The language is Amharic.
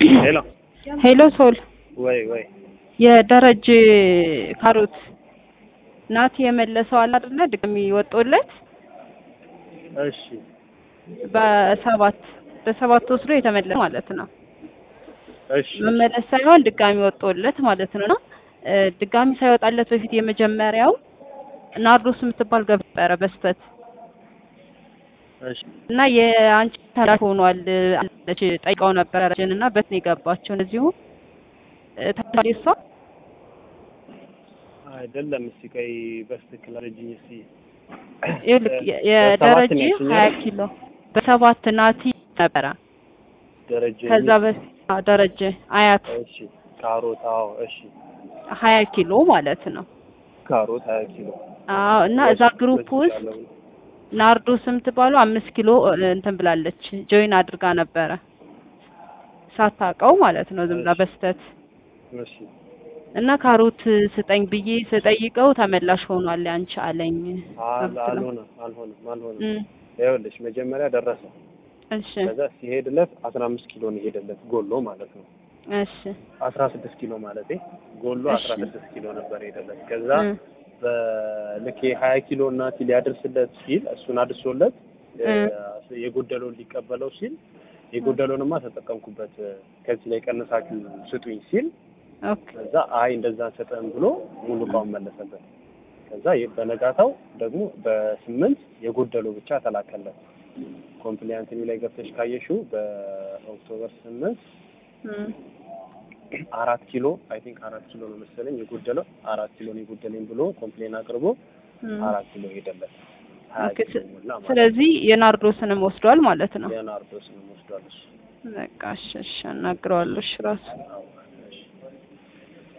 ሄሎ ሄሎ ሶል ወይ ወይ የደረጀ ካሮት ናቲ የመለሰው አለ አይደለ? ድጋሚ ወጦለት እሺ በሰባት በሰባት ወስዶ የተመለሰ ማለት ነው። እሺ መመለስ ሳይሆን ድጋሚ ወጦለት ማለት ነው። እና እ ድጋሚ ሳይወጣለት በፊት የመጀመሪያው ናርዶስ የምትባል ገብረ በስተት እሺ እና የአንቺ ተላሽ ሆኗል አለች ጠይቀው ነበረ ረጅን እና በት ነው የገባቸው እነዚሁ ታዲያ እሷ አይደለም። እስቲ ቆይ በስትክክል አረጅኝ እስቲ ይኸውልህ የ- በሰባት የደረጀ ነው ያልሽኝ ሀያ አይደል? ኪሎ በሰባት ናቲ ነበረ ደረጀ ከዛ በፊት አዎ፣ ደረጀ አያት እሺ ካሮት አዎ እሺ ሀያ ኪሎ ማለት ነው። ካሮት ሀያ ኪሎ አዎ እና እዛ ግሩፕ ውስጥ ናርዶስ የምትባለው አምስት ኪሎ እ, እንትን ብላለች ጆይን አድርጋ ነበረ ሳታውቀው ማለት ነው ዝም ብላ እሺ። በስተት እሺ እና ካሮት ስጠኝ ብዬ ስጠይቀው ተመላሽ ሆኗል ያንቺ አለኝ አል- ብትለው። አልሆነም አልሆነም አልሆነም። እም፣ ይኸውልሽ መጀመሪያ ደረሰ። እሺ ከዛ ሲሄድለት አስራ አምስት ኪሎ ነው የሄደለት ጎሎ ማለት ነው። እሺ አስራ ስድስት ኪሎ ማለት ጎሎ እሺ። አስራ ስድስት ኪሎ ነበር የሄደለት። ከዛ እም፣ በልክ ሀያ ኪሎ ናቲ ሊያደርስለት ሲል እሱን አድርሶለት እ፣ የጎደለውን ሊቀበለው ሲል የጎደለውንማ ተጠቀምኩበት ከዚህ ላይ ቀነሳችሁ ስጡኝ ሲል ኦኬ ከዛ አይ እንደዛ አንሰጥህም ብሎ ሙሉ እቃውን መለሰበት። ከዛ የ- በነጋታው ደግሞ በስምንት የጎደለው ብቻ ተላከለት። ኮምፕሊያንት ኒው ላይ ገብተሽ ካየሽው በኦክቶበር ስምንት እም፣ አራት ኪሎ አይ ቲንክ አራት ኪሎ ነው መሰለኝ የጎደለው አራት ኪሎ ነው የጎደለኝ ብሎ ኮምፕሌን አቅርቦ እም። አራት ኪሎ ሄደለት። ሀያ ኦኬ፣ ኪሎ ሞላ ማለት ነው። ስለዚህ የናርዶስንም ወስዷል ማለት ነው። የናርዶስንም ወስዷል እሱ። በቃ እሺ፣ እሺ አናግረዋለሁ እሺ ራሱ